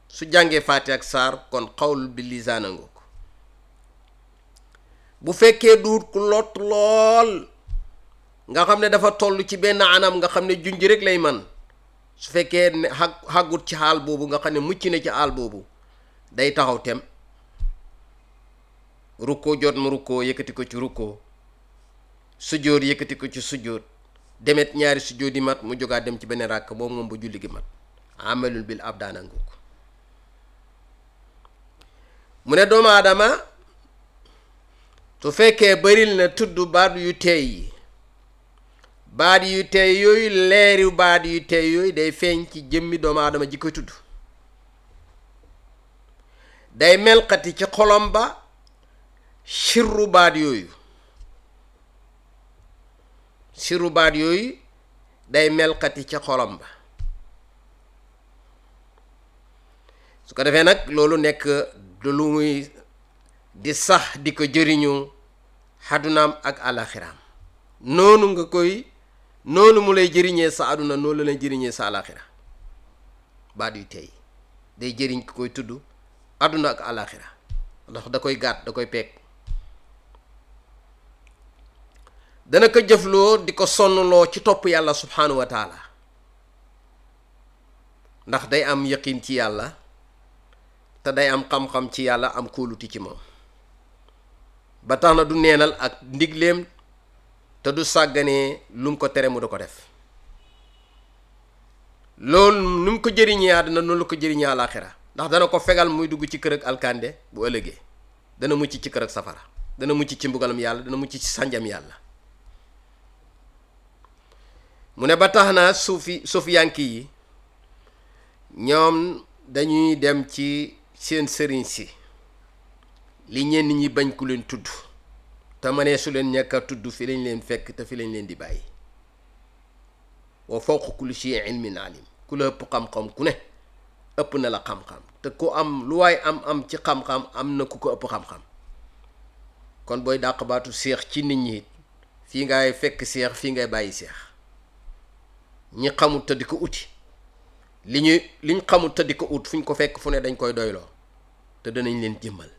su jàngee faati ak saar kon xawlu bi lisaana nga ko bu fekkee duut ku lot lool nga xam ne dafa toll ci benn anam nga xam ne junj rek lay man su fekkee ne xag xàggut ci xaal boobu nga xam ne mucc na ci xaal boobu day taxaw tem rukkoo jot mu rukkoo yëkkati ko ci rukkoo sujjóot yëkkati ko ci sujjóot demet ñaari sujjóot yi mat mu jógaat dem ci beneen ràkk boobu moom ba julli gi mat amalul bil ab daanangu ko mu ne doomu aadama su fekkee baril na tudd baat yu teey yi baat yu teey yooyu leeri baat yu teey yooyu day feeñ ci jëmmi doomu aadama ji koy tudd day melxati ci xolom ba sirru baat yooyu sirru baat yooyu day melxati ci xolom ba su ko defee nag loolu nekk du lu muy di sax di ko jëriñu xadunaam ak alaxiraam noonu nga koy noonu mu lay jëriñee sa àdduna noonu la lay jëriñee sa alaxira baat yu tey day jëriñ ki koy tudd àdduna ak alaxira ndax da koy gàtt da koy peeg dana ko jëfloo di ko sonnloo ci topp yàlla subhanahu wa taala ndax day am yaqin ci yàlla te day am xam-xam ci yàlla am kóoluti ci moom ba tax na du neenal ak ndigleem te du sàgganee lu mu ko tere mu da ko def loolu nu mu ko jëriñee àddina noonu la ko jëriñee àlaaxira ndax dana ko fegal muy dugg ci kër ak alkande bu ëllëgee dana mucc ci kër ak safara dana mucc ci mbugalam yàlla dana mucc ci sànjam yàlla mu ne ba tax na suufi suufiyanki yi ñoom dañuy dem ci seen sëriñ si li ñenn ñi bañ ku leen tudd te ma ne su leen ñàkk a tudd fi lañ leen fekk te fi lañ leen di bàyyi wa fawqa kulli shay'in ilmin alim ku la ëpp xam-xam ku ne ëpp na la xam-xam te ku am lu waay am am ci xam-xam am na ku ko ëpp xam-xam kon booy dàq baatu seex ci nit ñi fii ngay fekk seex fii ngay bàyyi seex ñi xamul te di ko uti li ñuy liñ xamul te di ko ut fu ñu ko fekk fu ne dañ koy doyloo te danañ leen jëmmal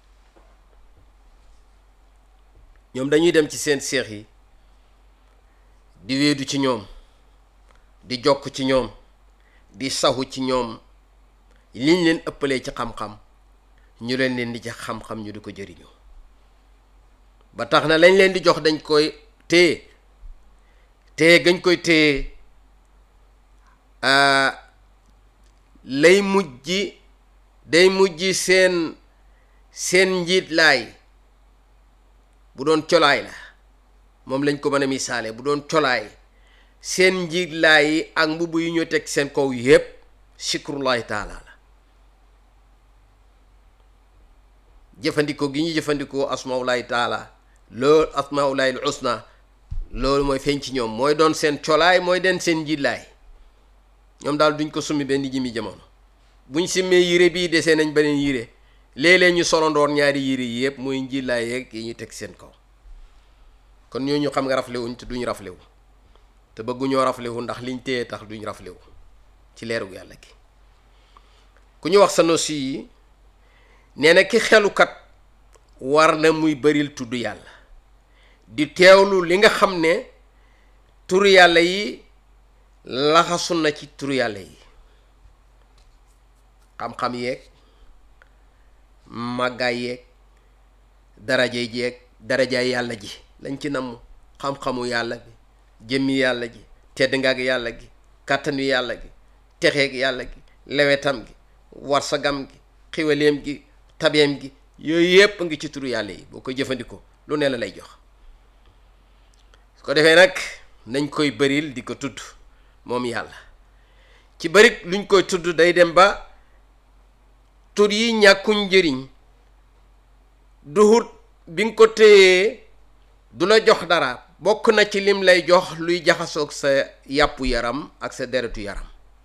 ñoom dañuy dem ci seen seex yi di wéedu ci ñoom di jokk ci ñoom di saxu ci ñoom liñ leen ëppalee ci xam-xam ñu leen leen di ci xam-xam ñu di ko jëriñoo ba tax na lañ leen di jox dañ koy téye téye gañ koy téye lay mujj day mujj seen seen njiit laay bu doon colaay la moom lañ ko mën a misaale bu doon colaay seen njiit laay yi ak mbubb yu ñu teg seen kaw yépp sikrullahi taala la jëfandikoo gi ñu jëfandikoo asmaulahi taala loolu asmaulahi al husna loolu mooy feeñ ci ñoom mooy doon seen colaay mooy den seen njiit laay ñoom daal duñ ko summi benn jimi jamono buñ simmee yére bii desee nañ beneen yére léeg-léeg ñu solondoor ñaari yére yi yëpp mooy njillaay yeeg yi ñu teg seen kaw kon ñooñu xam nga raflewuñ te duñ raflewu te bëgguñoo raflewu ndax liñ téye tax duñ raflewu ci leerug yàlla gi ku ñu wax sa nosi yi nee na ki xelukat war na muy bëril tudd yàlla di teewlu li nga xam ne turu yàlla yi laxasu na ci turu yàlla yi xam-xam yeeg màggaay yeeg daraja jeeg darajaay yàlla ji lañ ci namm xam-xamu yàlla bi jëmmi yàlla ji tedd ngaag yàlla gi kàttanu yàlla gi texeeg yàlla gi lewetam gi warsagam gi xiwaleem gi tabeem gi yooyu yépp ngi ci turu yàlla yi boo koy jëfandikoo lu ne la lay jox su ko defee nag nañ koy bëril di ko tudd moom yàlla ci bëri luñ koy tudd day dem ba tur yi ñàkkuñ njëriñ duhut bi nga ko téyee du la jox dara bokk na ci lim lay jox luy jaxasoog sa yàppu yaram ak sa deretu yaram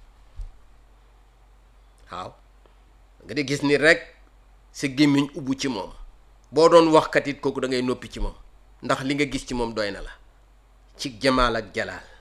waaw nga di gis ni rek sa gémmiñ ubbu ci moom boo doon waxkat it kooku da ngay noppi ci moom ndax li nga gis ci moom doy na la ci jamaal ak jalaal